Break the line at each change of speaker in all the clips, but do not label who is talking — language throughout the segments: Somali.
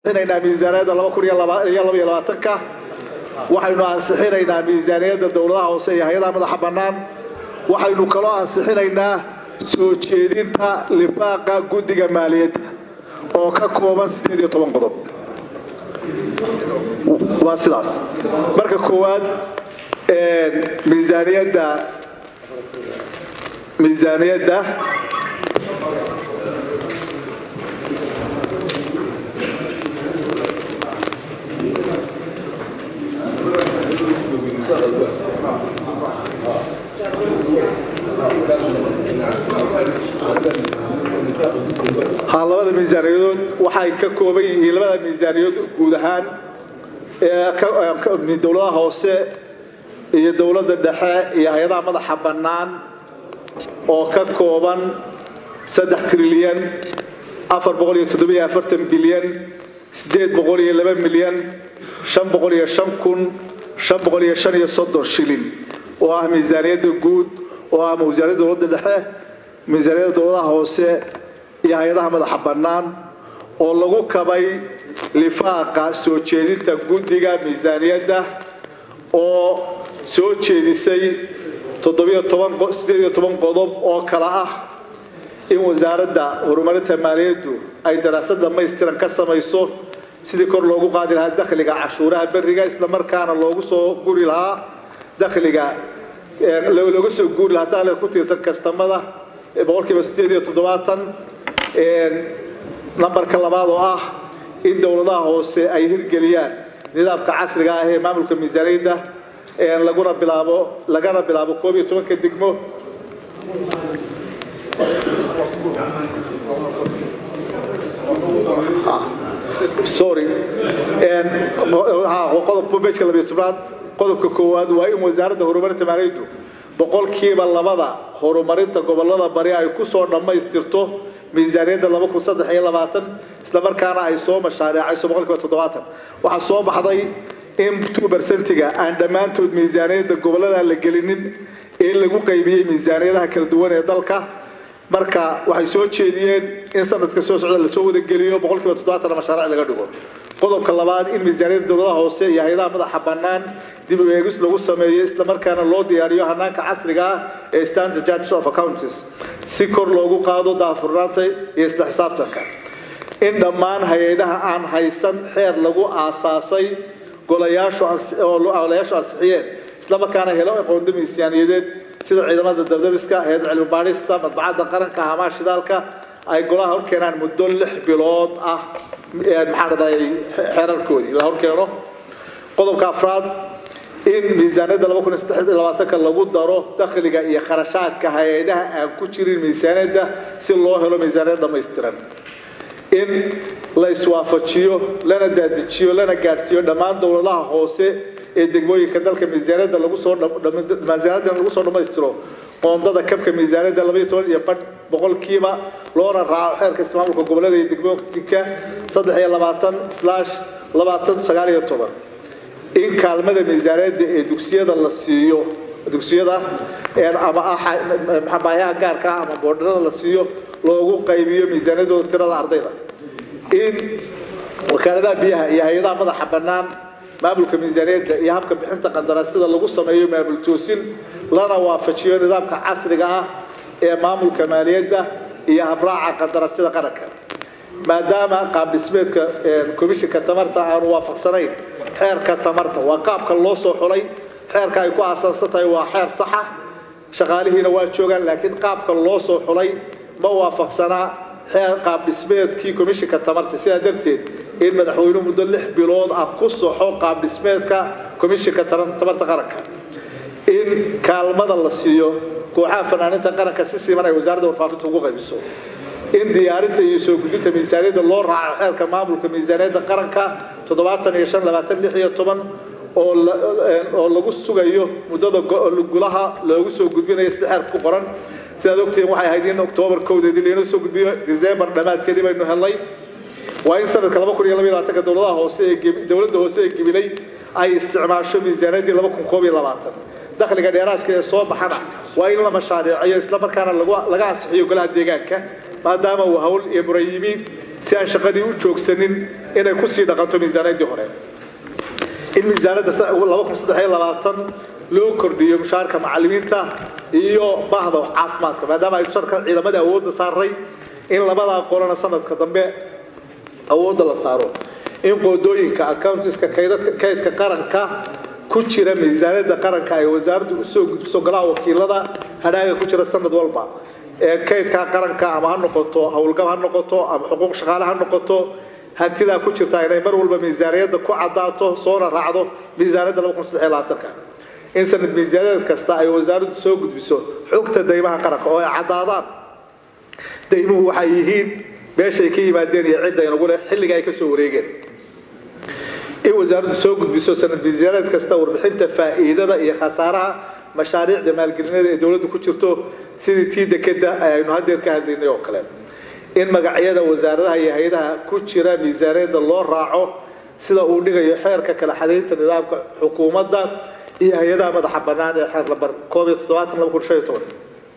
ansixinaynaa miisaaniyadda laba kun iyo laba iyo laba iyo labaatanka waxaynu ansixinaynaa miisaaniyadda dowladaha hoose iyo hay-adaha madaxa bannaan waxaynu kaloo ansixinaynaa soo jeedinta lifaaqa guddiga maaliyadda oo ka kooban sideed iyo toban qodob waa sidaas marka koowaad miisaaniyadda miisaaniyadda ha labada miisaaniyadood waxay ka kooban yihiin labada miisaaniyadood guud ahaan ee dowladaha hoose iyo dowladda dhexe iyo hay-adaha madaxa bannaan oo ka kooban saddex trilyan afar boqol iyo toddobiyo afartan bilyan siddeed boqol iyo laba milyan shan boqol iyo shan kun shan boqol iyo shan iyo soddon shilin oo ah miisaaniyadda guud oo ah miisaaniyadda dowladda dhexe miisaaniyadda dowladaha hoose iyo hay-adaha madaxa bannaan oo lagu kabay lifaaqa soo jeedinta guddiga miisaaniyadda oo soo jeedisay toddobiyotobansideed iyo toban qodob oo kale ah in wasaaradda horumarinta maaliyaddu ay daraasad dhammaystiran ka samayso sidii kor loogu qaadi lahaa dakhliga cashuuraha beriga islamarkaana loogu soo guri lahaa dakhliga looga soo guuri lahaa dakhliga ku tiirsan kastamada boqolkiiba siddeed iyo toddobaatan nambarka labaad oo ah in dowladaha hoose ay hirgeliyaan nidaamka casriga ah ee maamulka miisaaniyadda laguna bilaabo lagana bilaabo koob iyo tobanka degmo sorry qodobka bejka labiyo tobnaad qodobka koowaad waa in wasaaradda horumarinta maaliyaddu boqolkiiba labada horumarinta gobolada bari ay ku soo dhammaystirto miisaaniyadda laba kun saddex iyo labaatan islamarkaana ay soo mashaariicayso boqolkiiba toddobaatan waxaa soo baxday in two bersentiga aan dhammaantood miisaaniyadda gobollada la gelinin ee lagu qaybiyey miisaaniyadaha kala duwan ee dalka marka waxay soo jeediyeen in sanadka soo socda lasoo wadageliyo boqolkiiba toddobaatan mashaariic laga dhigo qodobka labaad in miisaaniyadda dowladaha hoose iyo hay-adaha madaxa bannaan dib u eegis lagu sameeyo islamarkaana loo diyaariyo hanaanka casriga ah ee standard judges of accounts si kor loogu qaado daafurnaanta iyo isla xisaabtanka in dhammaan hay-adaha aan haysan xeer lagu aasaasay golayaashu golayaashu ansixiyeen islamarkaana helo aqoonda miisaaniyadeed sida ciidamada dabdabiska hay-adda cilmi baadhista madbacadda qaranka hamaha shidaalka ay golaha horkeenaan muddo lix bilood ah maxaa dhadaay xeerarkoodii la horkeeno qodobka afraad in miisaaniyadda laba kun iyo saddex iyo labaatanka lagu daro dakhliga iyo kharashaadka hay-adaha aan ku jirin miisaaniyadda si loo helo miisaaniyad dhammaystiran in la iswaafajiyo lana daadijiyo lana gaadhsiiyo dhammaan dowladaha hoose ee degmooyinka dalka miisaaniyadda lagu soo miisaaniyadda lagu soo dhammaystiro qoondada kabka miisaaniyadda laba iyo toban iyo badh boqolkiiba loona raaco xeerka ismaamulka gobollada iyo degmooyinka saddex iyo labaatan slash labaatan sagaal iyo toban in kaalmada miisaaniyadda ee dugsiyada la siiyo dugsiyada ama baayaha gaarka ah ama boodharada la siiyo loogu qaybiyo miisaaniyadooda tirada ardayda in wakaaladaha biyaha iyo hay-adaha madaxa bannaan maamulka miisaaniyadda iyo habka bixinta qandaraasyada lagu sameeyo maamul toosin lana waafajiyo nidaamka casriga ah ee maamulka maaliyadda iyo habraaca qandaraasyada qaranka maadaama qaab dhismeedka komishinka tamarta aanu waafaqsanayn xeerka tamarta waa qaabka loo soo xulay xeerka ay ku aasaasan tahay waa xeer saxa shaqaalihiina waa joogaan laakiin qaabka loo soo xulay ma waafaqsanaa xeer qaab dhismeedkii komishinka tamarta sidaa darteed in madaxweynuhu muddo lix bilood ah ku soxo qaab dhismeedka komishinka tamarta qaranka in kaalmada la siiyo kooxaha fanaaninta qaranka si siman ay wasaaradda warfaafinta ugu qaybiso in diyaarinta iyo soo gudbinta miisaaniyadda loo raaco xeerka maamulka miisaaniyadda qaranka toddobaatan iyo shan labaatan lix iyo toban oo oo lagu sugayo muddada gulaha loogu soo gudbinayo sida xeerka ku qoran sidaad ogtihiin waxay ahayd in oktoobar kowdeedii lainoo soo gudbiyo december dhammaadkeedii baynu helnay waa in sanadka laba kun iyo laba iyo labaatanka dowladaha hoose ee dowladda hoose ee gibilay ay isticmaasho miisaaniyaddii laba kun koob iyo labaatan dakhliga dheeraadka ee soo baxana waa in la mashaariiciyo islamarkaana laga ansixiyo golaha deegaanka maadaama uu hawl iyo murayimiin si aan shaqadii u joogsanin inay kusii dhaqanto miisaanaddii hore in miisaanadda loo kordhiyo mushaarka macallimiinta iyo bahda caafimaadka maadaama ay sharka ciidamada awoodda saaray in labadaa qolana sanadka dambe awoodda la saaro in qoodooyinka accountiska kaydka qaranka ku jira miisaaniyadda qaranka ay wasaaraddu usoo gudbiso golaha wakiilada hadhaaga ku jira sanad walba ee kaydka qaranka ama ha noqoto howlgab ha noqoto ama xuquuq shaqaale ha noqoto hantidaa ku jirta inay mar walba miisaaniyadda ku cadaato soona raacdo miisaaniyadda in sanad miisaaniyaed kasta ay wasaaraddu soo gudbiso xogta daymaha qaranka oo ay caddaadaan daymuhu waxay yihiin meeshay ka yimaadeen iyo cidda inagu leh xilliga ay ka soo wareegeen in wasaaraddu soo gudbiso sanad miisaaniyaed kasta warbixinta faa'iidada iyo khasaaraha mashaariicda maalgelineeda ee dowladdu ku jirto sidii tii dekeda aynu haddeer ka hadlaynay oo kale in magacyada wasaaradaha iyo hay-adaha ku jira miisaaniyadda loo raaco sida uu dhigayo xeerka kala xadaynta nidaamka xukuumadda iyo hay-adaha madaxa bannaan ee xeer lambar koob iyo toddobaatan laba kun shan iyo toban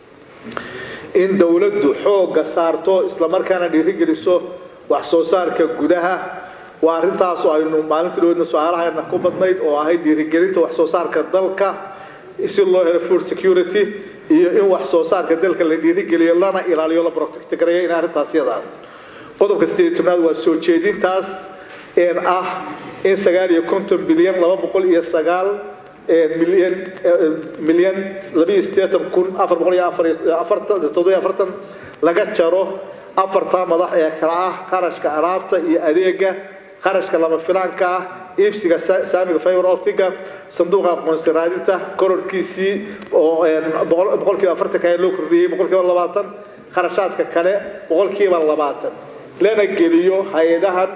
in dowladdu xoogga saarto islamarkaana dhiirigeliso wax soo saarka gudaha waa arrintaasoo aynu maalintii dhaweydna su-aalahaena ku badnayd oo ahayd dhiirigelinta wax soo saarka dalka si loo helo food security iyo in wax soo saarka dalka la dhiirigeliyo lana ilaaliyo la protect gareeyo in arrintaas yada qodobka sideed tobnaad waa soo jeedintaas een ah in sagaal iyo konton bilyan laba boqol iyo sagaal milyan milyan labiyo siddeetan kun afar boqol iyo afar afartan toddobiyo afartan laga jaro afartaa madax ee kala ah qarashka alaabta iyo adeega qarashka lama filaanka ah iibsiga saamiga fiber optiga sanduuqa aqoonsi raadinta kororkiisii oo boqolkiiba afartanka loo kordhiyey boqolkiiba labaatan kharashaadka kale boqolkiiba labaatan lana geliyo hay-adahan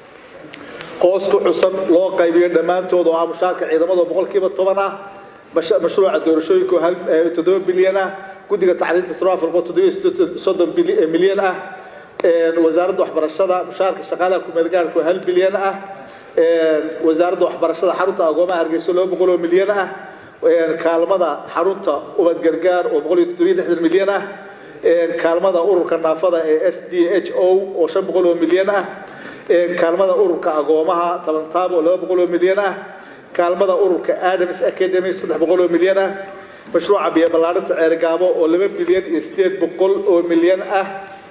hoos ku xusan loo qaybiyo dhammaantood oo ah mushaarka ciidamada boqolkiiba toban ah mashruuca doorashooyinka oo toddoba bilyan ah guddiga tacliinta sarwaafalko toddobiyo soddon milyan ah wasaaradda waxbarashada mushaarka shaqaalaha kumeelgaarka oo hal bilyan ah wasaaradda waxbarashada xarunta agoomaha hargeyso laba boqol oo milyan ah kaalmada xarunta ubad gargaar oo boqol iyo toddobiyo lixdan milyan ah kaalmada ururka naafada ee s d h o oo shan boqol oo milyan ah kaalmada ururka agoomaha tabantaab oo laba boqol oo milyan ah kaalmada ururka adams academy saddex boqol oo milyan ah mashruuca biyo ballaarinta ceergaabo oo laba bilyan iyo sideed boqol oo milyan ah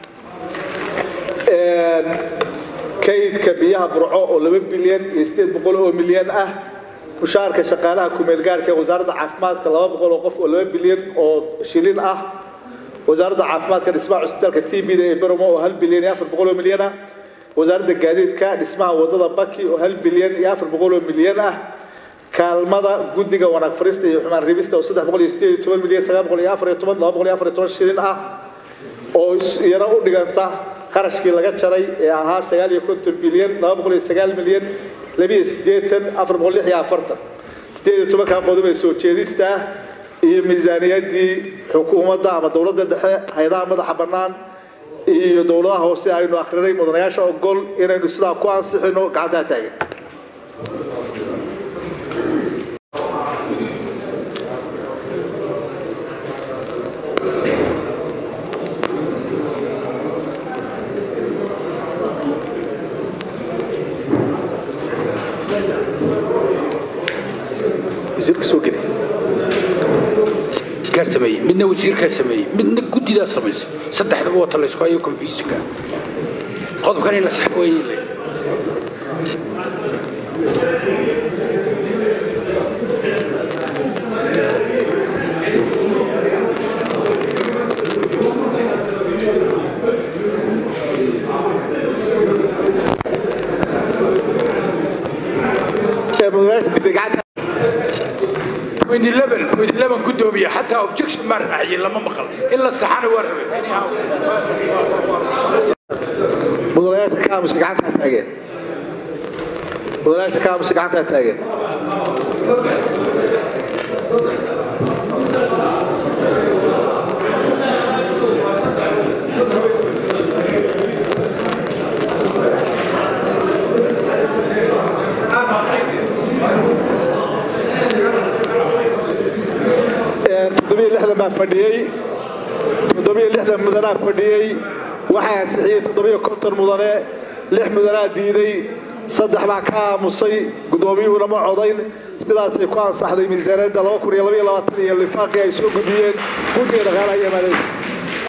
kaydka biyaha burco oo laba bilyan iyo sideed boqol oo milyan ah mushaarka shaqaalaha kumeelgaarka ee wasaaradda caafimaadka laba boqol oo qof oo laba bilyan oo shilin ah wasaaradda caafimaadka dhismaha cusbitaalka t b da ee bermo oo hal bilyan iyo afar boqol oo milyan ah wasaaradda gaadiidka dhismaha wadada baki oo hal bilyan iyo afar boqol oo milyan ah kaalmada guddiga wanaag farista iyo xumaan ribista oo saddex boqol iyo sideed iyo toban milyan sagaal boqol iyo afar iyo toban laba boqol iyo afar iyo toban shilin ah oo iyana u dhiganta qarashkii laga jaray ee ahaa sagaal iyo konton bilyan laba boqol iyo sagaal milyan labiyo siddeetan afar boqol lix iyo afartan sideed iyo tobankaa qodob ee soo jeedista ah iyo miisaaniyaddii xukuumadda ama dowladda dhexe hay-adaha madaxa bannaan iyo dowladaha hoose aynu akhrinay mudanayaasha ogol inaynu sidaa ku ansixino gacantaa taagan
sameeyey midna wasiirkaa sameeyey midna guddidaa samaysay saddexdaba wata laysku hayo confusinka qodobkan in la sax weeye le gudoomiye xataa objection maa raaciyey lama maqal in la saxana waa rabay
mudanayaasha kaamuska gacantaa taageen mudanayaasha kaamuska gacantaa taageen toddobiyo lixdan baa fadhiyey toddobiyo lixdan mudanaa fadhiyey waxaa ansixiyey toddobiyo konton mudane lix mudanaa diiday saddex baa ka aamusay guddoomiyuhuna ma codayn sidaasay ku ansaxday miisaaniyadda laba kun iyo labaiyo labaatan iyo lifaaqii ay soo gudbiyeen guddiga dhaqaalaha iyo maaliyaedda